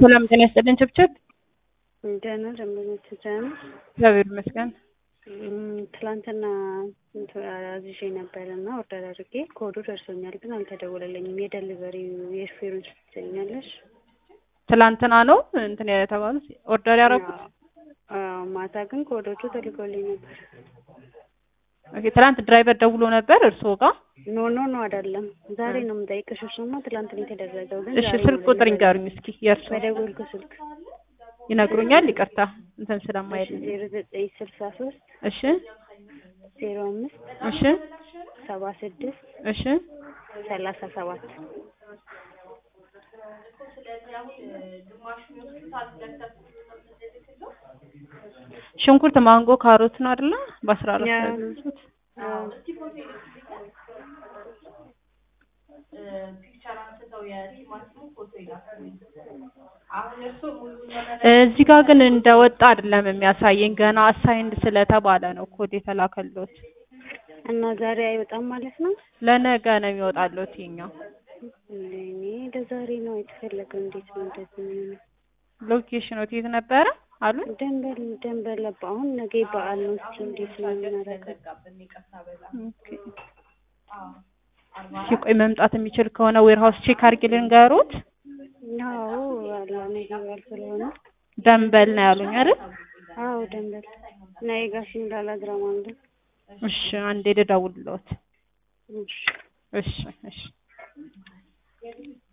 ሰላም ጤና ይስጥልኝ። ችብችብ ደህና ደንበኞች ደህና እግዚአብሔር ይመስገን። እም፣ ትላንትና እንትን አዝዤ ነበር እና ኦርደር አድርጌ ኮዱ ደርሶኛል፣ ግን አልተደወለልኝም። የደሊቨሪ የሹፌሩን ስልክ ትሰኛለሽ? ትላንትና ነው እንትን የተባሉት ኦርደር ያደረጉት። አዎ፣ ማታ ግን ኮዶቹ ተልኮልኝ ነበር። ኦኬ፣ ትላንት ድራይቨር ደውሎ ነበር እርስዎ ጋር? ኖ ኖ ኖ አይደለም፣ ዛሬ ነው የምጠይቅሽ። እሱማ ትላንት ነው የተደረገው፣ ግን እሺ፣ ዛሬ ስልክ ነው ቁጥር delivery። ይንገሩኝ እስኪ የእርስዎ በደወልኩ ስልክ ይነግሩኛል። ይቅርታ እንትን ስለማይል ዜሮ ዘጠኝ ስልሳ ሶስት እሺ፣ ዜሮ አምስት እሺ፣ ሰባ ስድስት እሺ። ሰላሳ ሰባት ሽንኩርት፣ ማንጎ፣ ካሮት ነው አይደለ? በአስራ አራት ያ። ያዘዙት። አዎ። እዚህ ጋር ግን እንደወጣ አይደለም የሚያሳየኝ ገና አሳይንድ ስለተባለ ነው ኮድ የተላከሎት። እና ዛሬ አይወጣም ማለት ነው? ለነገ ነው የሚወጣሎት ይኛው እኔ ለዛሬ ነው የተፈለገው። እንዴት ነው እንደዚህ የሚሆነው? ሎኬሽኑ የት ነበረ አሉ? ደንበል ደንበል ለባ አሁን ነገ በዓል ነው። እስኪ እንዴት ነው የምናደርገው? ኦኬ። እሺ ቆይ መምጣት የሚችል ከሆነ ዌርሃውስ ቼክ አድርጌ ልንገሩት። አዎ አላ ነገ በዓል ስለሆነ ደንበል ነው ያሉኝ አይደል? አዎ ደንበል እና የጋሽ እንዳላ ድራማ አለ። እሺ አንዴ ልደውልልዎት። እሺ እሺ እሺ